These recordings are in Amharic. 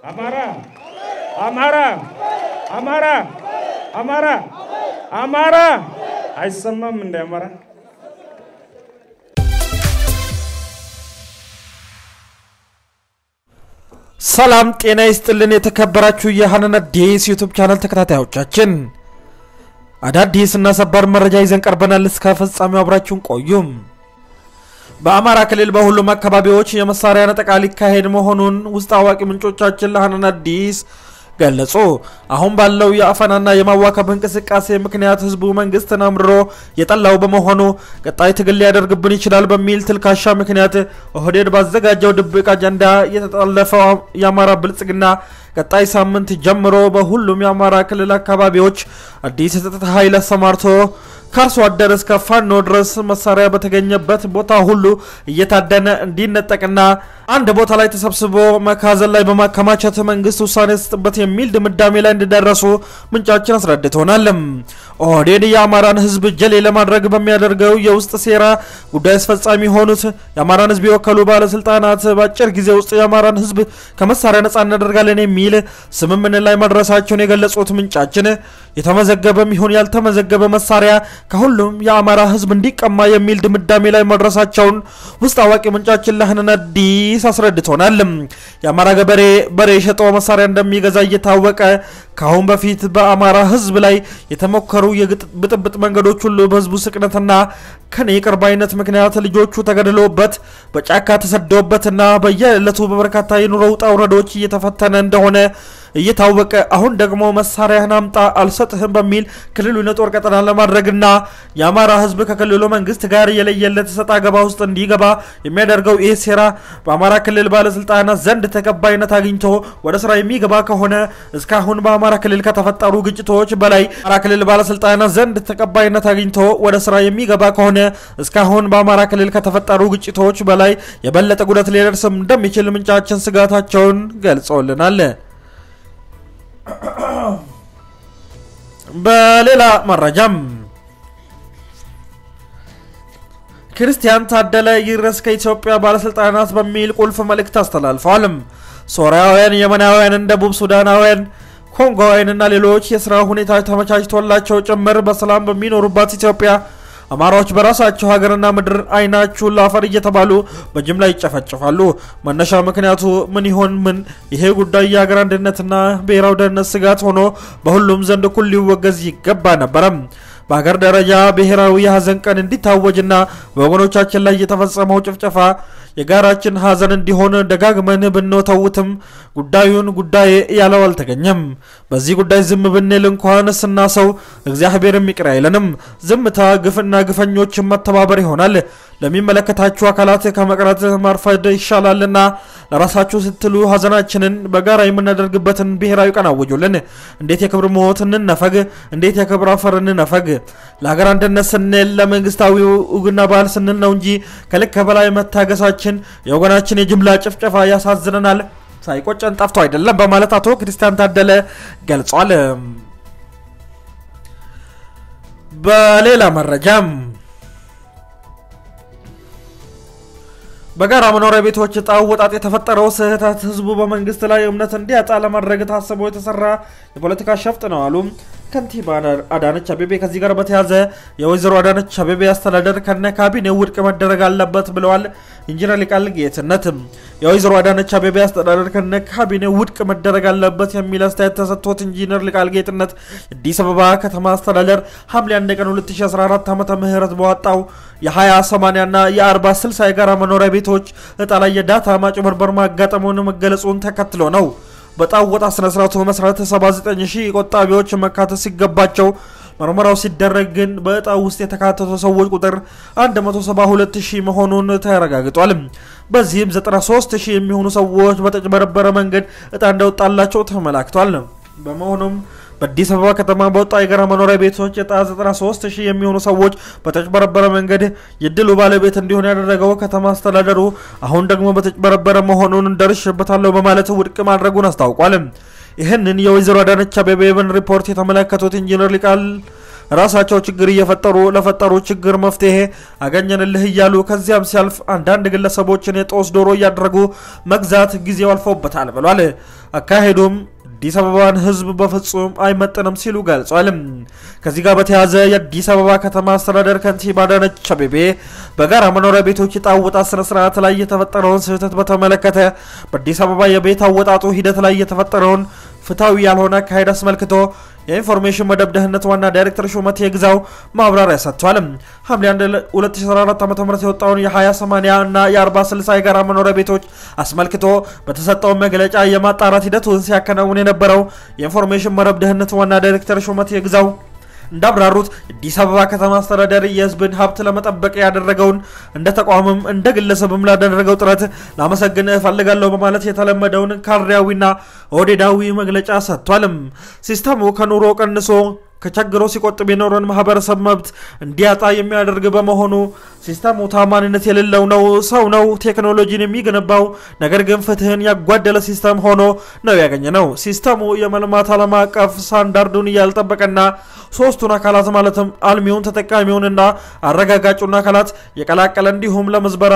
አማራ አማራ አማራ አማራ አማራ አይሰማም እንደ አማራ ሰላም ጤና ይስጥልን። የተከበራችሁ የሀናን አዲስ ዩቱብ ቻናል ተከታታዮቻችን አዳዲስ እና ሰባር መረጃ ይዘን ቀርበናል። እስከ ፍጻሜው አብራችሁን ቆዩም። በአማራ ክልል በሁሉም አካባቢዎች የመሳሪያ ነጠቃ ሊካሄድ መሆኑን ውስጥ አዋቂ ምንጮቻችን ለሀናን አዲስ ገለጹ። አሁን ባለው የአፈናና የማዋከብ እንቅስቃሴ ምክንያት ህዝቡ መንግስትን አምርሮ የጠላው በመሆኑ ቀጣይ ትግል ሊያደርግብን ይችላል በሚል ትልካሻ ምክንያት ኦህዴድ ባዘጋጀው ድብቅ አጀንዳ የተጠለፈው የአማራ ብልጽግና ቀጣይ ሳምንት ጀምሮ በሁሉም የአማራ ክልል አካባቢዎች አዲስ የጸጥታ ኃይል አሰማርቶ ከአርሶ አደር እስከ ፋኖ ድረስ መሳሪያ በተገኘበት ቦታ ሁሉ እየታደነ እንዲነጠቅና አንድ ቦታ ላይ ተሰብስቦ መካዘን ላይ በማከማቸት መንግስት ውሳኔ ስጥበት የሚል ድምዳሜ ላይ እንደደረሱ ምንጫችን አስረድቶናል። ኦህዴድ የአማራን ህዝብ ጀሌ ለማድረግ በሚያደርገው የውስጥ ሴራ ጉዳይ አስፈጻሚ የሆኑት የአማራን ህዝብ የወከሉ ባለስልጣናት በአጭር ጊዜ ውስጥ የአማራን ህዝብ ከመሳሪያ ነጻ እናደርጋለን የሚል ስምምነት ላይ መድረሳቸውን የገለጹት ምንጫችን የተመዘገበም ይሁን ያልተመዘገበ መሳሪያ ከሁሉም የአማራ ህዝብ እንዲቀማ የሚል ድምዳሜ ላይ መድረሳቸውን ውስጥ አዋቂ ምንጫችን ለህንን አዲስ አስረድቶናል። የአማራ ገበሬ በሬ ሸጦ መሳሪያ እንደሚገዛ እየታወቀ ከአሁን በፊት በአማራ ህዝብ ላይ የተሞከሩ የብጥብጥ መንገዶች ሁሉ በህዝቡ ስቅነትና ከኔ ቅርብ አይነት ምክንያት ልጆቹ ተገድለውበት በጫካ ተሰደውበትና በየዕለቱ በበርካታ የኑሮ ውጣ ውረዶች እየተፈተነ እንደሆነ እየታወቀ አሁን ደግሞ መሳሪያህን አምጣ አልሰጥህም በሚል ክልሉን የጦር ቀጠና ለማድረግና የአማራ ህዝብ ከክልሉ መንግስት ጋር የለየለት ሰጣ ገባ ውስጥ እንዲገባ የሚያደርገው ይህ ሴራ በአማራ ክልል ባለስልጣናት ዘንድ ተቀባይነት አግኝቶ ወደ ስራ የሚገባ ከሆነ እስካሁን በአማራ ክልል ከተፈጠሩ ግጭቶች በላይ አማራ ክልል ባለስልጣናት ዘንድ ተቀባይነት አግኝቶ ወደ ስራ የሚገባ ከሆነ እስካሁን በአማራ ክልል ከተፈጠሩ ግጭቶች በላይ የበለጠ ጉዳት ሊደርስም እንደሚችል ምንጫችን ስጋታቸውን ገልጸውልናል። በሌላ መረጃም ክርስቲያን ታደለ ይድረስ ከኢትዮጵያ ባለስልጣናት በሚል ቁልፍ መልእክት አስተላልፈዋል። ሶሪያውያን፣ የመናውያን፣ ደቡብ ሱዳናውያን፣ ኮንጎውያንና ሌሎች የስራ ሁኔታ ተመቻችቶላቸው ጭምር በሰላም በሚኖሩባት ኢትዮጵያ አማራዎች በራሳቸው ሀገርና ምድር አይናችሁን ላፈር እየተባሉ በጅምላ ይጨፈጭፋሉ። መነሻ ምክንያቱ ምን ይሆን? ምን ይሄ ጉዳይ የሀገር አንድነትና ብሔራዊ ደህንነት ስጋት ሆኖ በሁሉም ዘንድ እኩል ሊወገዝ ይገባ ነበረም። በሀገር ደረጃ ብሔራዊ የሀዘን ቀን እንዲታወጅና በወገኖቻችን ላይ የተፈጸመው ጭፍጨፋ የጋራችን ሀዘን እንዲሆን ደጋግመን ብንተውትም ጉዳዩን ጉዳይ ያለው አልተገኘም። በዚህ ጉዳይ ዝም ብንል እንኳን ስናሰው እግዚአብሔርም ይቅር አይለንም። ዝምታ ግፍና ግፈኞችን መተባበር ይሆናል። ለሚመለከታችሁ አካላት ከመቅረት ማርፈድ ይሻላልና ለራሳችሁ ስትሉ ሀዘናችንን በጋራ የምናደርግበትን ብሔራዊ ቀን አውጁልን። እንዴት የክብር ሞት እንነፈግ? እንዴት የክብር አፈር እንነፈግ? ለሀገር አንድነት ስንል ለመንግስታዊ ውግና ባህል ስንል ነው እንጂ ከልክ በላይ መታገሳችን የወገናችን የጅምላ ጭፍጨፋ ያሳዝነናል፣ ሳይቆጨን ጠፍቶ አይደለም በማለት አቶ ክርስቲያን ታደለ ገልጿል። በሌላ መረጃም በጋራ መኖሪያ ቤቶች እጣ ወጣት የተፈጠረው ስህተት ህዝቡ በመንግስት ላይ እምነት እንዲያጣ ለማድረግ ታስቦ የተሰራ የፖለቲካ ሸፍጥ ነው አሉ ከንቲባ አዳነች አቤቤ። ከዚህ ጋር በተያዘ የወይዘሮ አዳነች አቤቤ አስተዳደር ከነ ካቢኔው ውድቅ መደረግ አለበት ብለዋል ኢንጂነር ሊቃል ጌትነት። የወይዘሮ አዳነች አቤቤ አስተዳደር ከነ ካቢኔው ውድቅ መደረግ አለበት የሚል አስተያየት ተሰጥቶት ኢንጂነር ሊቃል ጌትነት አዲስ አበባ ከተማ አስተዳደር ሐምሌ 1 ቀን 2014 ዓ ም በወጣው የ20/80 እና የ40/60 የጋራ መኖሪያ ቤቶች እጣ ላይ የዳታ ማጭበርበር ማጋጠሙን መገለጹን ተከትሎ ነው። በጣም ወጣ ስነስርዓቱ መሰረት 79 ሺህ ቆጣቢዎች መካተት ሲገባቸው ምርመራው ሲደረግ ግን በእጣው ውስጥ የተካተቱ ሰዎች ቁጥር 172 ሺህ መሆኑን ተረጋግጧል። በዚህም 93 ሺህ የሚሆኑ ሰዎች በተጭበረበረ መንገድ እጣ እንደወጣላቸው ተመላክቷል። በመሆኑም በአዲስ አበባ ከተማ በወጣ የጋራ መኖሪያ ቤቶች እጣ 93 ሺህ የሚሆኑ ሰዎች በተጭበረበረ መንገድ የድሉ ባለቤት እንዲሆን ያደረገው ከተማ አስተዳደሩ አሁን ደግሞ በተጭበረበረ መሆኑን ደርሼበታለሁ በማለት ውድቅ ማድረጉን አስታውቋል። ይህንን የወይዘሮ አዳነች አቤቤን ሪፖርት የተመለከቱት ኢንጂነር ሊቃል ራሳቸው ችግር እየፈጠሩ ለፈጠሩ ችግር መፍትሄ አገኘንልህ እያሉ ከዚያም ሲያልፍ አንዳንድ ግለሰቦችን የጦስ ዶሮ እያደረጉ መግዛት ጊዜው አልፎበታል ብሏል። አካሄዱም አዲስ አበባን ሕዝብ በፍጹም አይመጥንም ሲሉ ገልጿል። ከዚህ ጋር በተያያዘ የአዲስ አበባ ከተማ አስተዳደር ከንቲባ አዳነች አቤቤ በጋራ መኖሪያ ቤቶች ዕጣ አወጣጥ ስነ ስርዓት ላይ የተፈጠረውን ስህተት በተመለከተ በአዲስ አበባ የቤት አወጣጡ ሂደት ላይ የተፈጠረውን ፍትሐዊ ያልሆነ አካሄድ አስመልክቶ የኢንፎርሜሽን መደብ ደህንነት ዋና ዳይሬክተር ሹመቴ ግዛው ማብራሪያ ሰጥቷል። ሐምሌ 1 2014 ዓ ም የወጣውን የ20/80 እና የ40/60 የጋራ መኖሪያ ቤቶች አስመልክቶ በተሰጠው መግለጫ የማጣራት ሂደቱን ሲያከናውን የነበረው የኢንፎርሜሽን መረብ ደህንነት ዋና ዳይሬክተር ሹመቴ ግዛው እንዳብራሩት የአዲስ አበባ ከተማ አስተዳደር የሕዝብን ሀብት ለመጠበቅ ያደረገውን እንደ ተቋምም እንደ ግለሰብም ላደረገው ጥረት ላመሰግን እፈልጋለሁ በማለት የተለመደውን ካድሬያዊና ኦህዴዳዊ መግለጫ ሰጥቷልም። ሲስተሙ ከኑሮ ቀንሶ ከቸግሮ ሲቆጥብ የኖረን ማህበረሰብ መብት እንዲያጣ የሚያደርግ በመሆኑ ሲስተሙ ታማኝነት የሌለው ነው። ሰው ነው ቴክኖሎጂን የሚገነባው፣ ነገር ግን ፍትህን ያጓደለ ሲስተም ሆኖ ነው ያገኘ ነው። ሲስተሙ የመልማት ዓለም አቀፍ ስታንዳርዱን ያልጠበቀና ሶስቱን አካላት ማለትም አልሚውን፣ ተጠቃሚውንና አረጋጋጩን አካላት የቀላቀለ እንዲሁም ለምዝበራ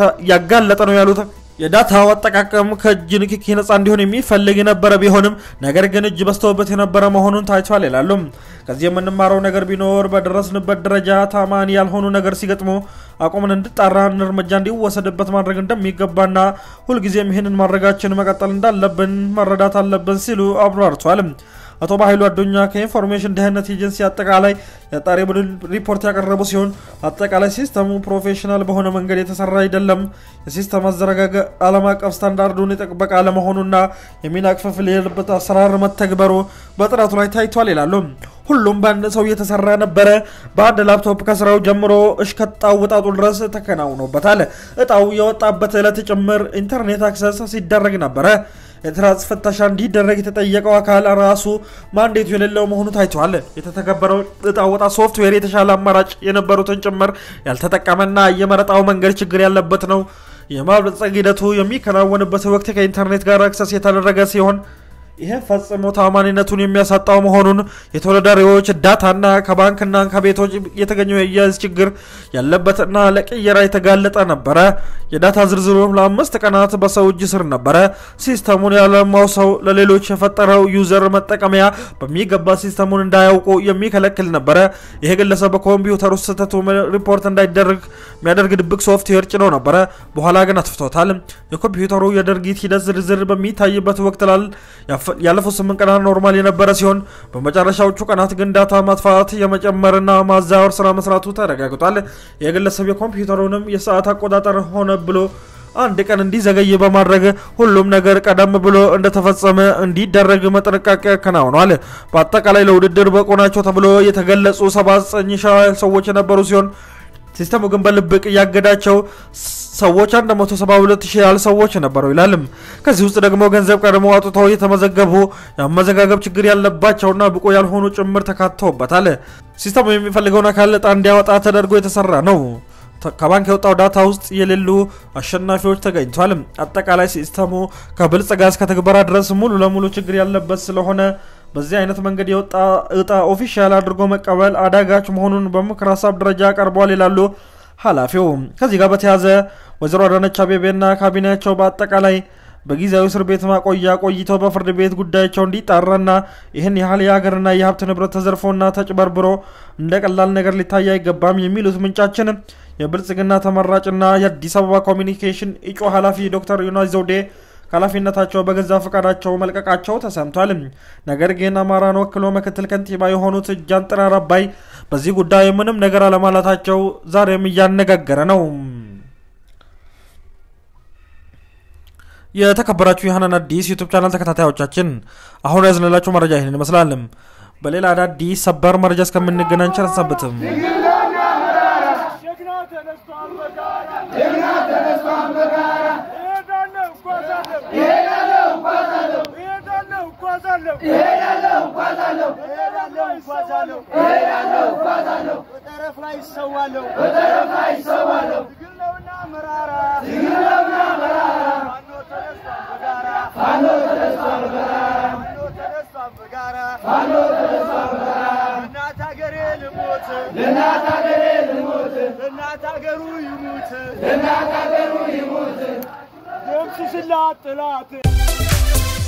ያጋለጠ ነው ያሉት የዳታው አጠቃቀም ከእጅ ንክኪ ነጻ እንዲሆን የሚፈልግ የነበረ ቢሆንም ነገር ግን እጅ በስተውበት የነበረ መሆኑን ታይቷል ይላሉ። ከዚህ የምንማረው ነገር ቢኖር በደረስንበት ደረጃ ታማኒ ያልሆኑ ነገር ሲገጥሙ አቁምን እንድጣራን እርምጃ እንዲወሰድበት ማድረግ እንደሚገባና ሁልጊዜም ይህንን ማድረጋችን መቀጠል እንዳለብን መረዳት አለብን ሲሉ አብራርቷል። አቶ ባህሉ አዱኛ ከኢንፎርሜሽን ደህንነት ኤጀንሲ አጠቃላይ የአጣሪ ቡድን ሪፖርት ያቀረቡ ሲሆን አጠቃላይ ሲስተሙ ፕሮፌሽናል በሆነ መንገድ የተሰራ አይደለም፣ የሲስተም አዘረጋገ ዓለም አቀፍ ስታንዳርዱን የጠበቀ አለመሆኑና የሚና ክፍፍል የሌለበት አሰራር መተግበሩ በጥናቱ ላይ ታይቷል ይላሉ። ሁሉም በአንድ ሰው የተሰራ ነበረ። በአንድ ላፕቶፕ ከስራው ጀምሮ እስከ እጣው ውጣጡ ድረስ ተከናውኖበታል። እጣው የወጣበት ዕለት ጭምር ኢንተርኔት አክሰስ ሲደረግ ነበረ። የትራንስ ፍተሻ እንዲደረግ የተጠየቀው አካል ራሱ ማንዴቱ የሌለው መሆኑ ታይቷል። የተተገበረው እጣ ወጣት ሶፍትዌር የተሻለ አማራጭ የነበሩትን ጭምር ያልተጠቀመና የመረጣው መንገድ ችግር ያለበት ነው። የማበልጸግ ሂደቱ የሚከናወንበት ወቅት ከኢንተርኔት ጋር አክሰስ የተደረገ ሲሆን ይህም ፈጽሞ ታማኒነቱን የሚያሳጣው መሆኑን የተወዳዳሪዎች ዳታና ከባንክና ከቤቶች የተገኘው የአያያዝ ችግር ያለበትና ለቅየራ የተጋለጠ ነበረ። የዳታ ዝርዝሩ ለአምስት ቀናት በሰው እጅ ስር ነበረ። ሲስተሙን ያለማው ሰው ለሌሎች የፈጠረው ዩዘር መጠቀሚያ በሚገባ ሲስተሙን እንዳያውቁ የሚከለክል ነበረ። ይሄ ግለሰብ በኮምፒውተር ውስጥ ስህተቱ ሪፖርት እንዳይደረግ የሚያደርግ ድብቅ ሶፍትዌር ጭኖ ነበረ። በኋላ ግን አጥፍቶታል። የኮምፒውተሩ የድርጊት ሂደት ዝርዝር በሚታይበት ወቅት ላል ያለፉት ስምንት ቀናት ኖርማል የነበረ ሲሆን በመጨረሻዎቹ ቀናት ግን ዳታ ማጥፋት የመጨመርና ማዛወር ስራ መስራቱ ተረጋግጧል። የግለሰብ የኮምፒውተሩንም የሰዓት አቆጣጠር ሆነ ብሎ አንድ ቀን እንዲዘገይ በማድረግ ሁሉም ነገር ቀደም ብሎ እንደተፈጸመ እንዲደረግ መጠንቀቅ ያከናውኗል። በአጠቃላይ ለውድድር በቁ ናቸው ተብሎ የተገለጹ 79 ሺህ ሰዎች የነበሩ ሲሆን ሲስተሙ ግን በልብቅ እያገዳቸው ሰዎች 172 ሺህ ያህል ሰዎች ነበሩ ይላልም። ከዚህ ውስጥ ደግሞ ገንዘብ ቀድሞ አውጥተው የተመዘገቡ የአመዘጋገብ ችግር ያለባቸውና ብቁ ያልሆኑ ጭምር ተካተውበታል። ሲስተሙ የሚፈልገውን አካል ዕጣ እንዲያወጣ ተደርጎ የተሰራ ነው። ከባንክ የወጣው ዳታ ውስጥ የሌሉ አሸናፊዎች ተገኝቷል። አጠቃላይ ሲስተሙ ከብልጽጋ እስከ ትግበራ ድረስ ሙሉ ለሙሉ ችግር ያለበት ስለሆነ በዚህ አይነት መንገድ የወጣ እጣ ኦፊሻል አድርጎ መቀበል አዳጋች መሆኑን በምክር ሀሳብ ደረጃ ቀርቧል ይላሉ ኃላፊው። ከዚህ ጋር በተያያዘ ወይዘሮ አዳነች አቤቤና ካቢኔያቸው በአጠቃላይ በጊዜያዊ እስር ቤት ማቆያ ቆይተው በፍርድ ቤት ጉዳያቸው እንዲጣራና ይህን ያህል የሀገርና የሀብት ንብረት ተዘርፎና ተጭበርብሮ እንደ ቀላል ነገር ሊታይ አይገባም የሚሉት ምንጫችን የብልጽግና ተመራጭና የአዲስ አበባ ኮሚኒኬሽን እጩ ኃላፊ ዶክተር ዮናስ ዘውዴ ከኃላፊነታቸው በገዛ ፈቃዳቸው መልቀቃቸው ተሰምቷል። ነገር ግን አማራን ወክሎ ምክትል ከንቲባ የሆኑት ጃንጥራር አባይ በዚህ ጉዳይ ምንም ነገር አለማለታቸው ዛሬም እያነጋገረ ነው። የተከበራችሁ የሀናን አዲስ ዩቱብ ቻናል ተከታታዮቻችን አሁን ያዝንላችሁ መረጃ ይህንን ይመስላል። በሌላ አዳዲስ ሰበር መረጃ እስከምንገናኝ ቸር ሰንብቱም። በጠረፍ ላይ ይሰዋለሁ በጠረፍ ላይ ይሰዋለሁ ትግል ነውና መራራ ትግል ነውና መራራ ፋኖ ተነስቷል በጋራ ፋኖ ተነስቷል በጋራ ፋኖ ተነስቷል በጋራ እናት ሀገሬ ለእናት ሀገሬ ልሙት ለእናት ሀገሩ ይሙት ለእናት ሀገሩ ይሙት ደምስስላት ጥላት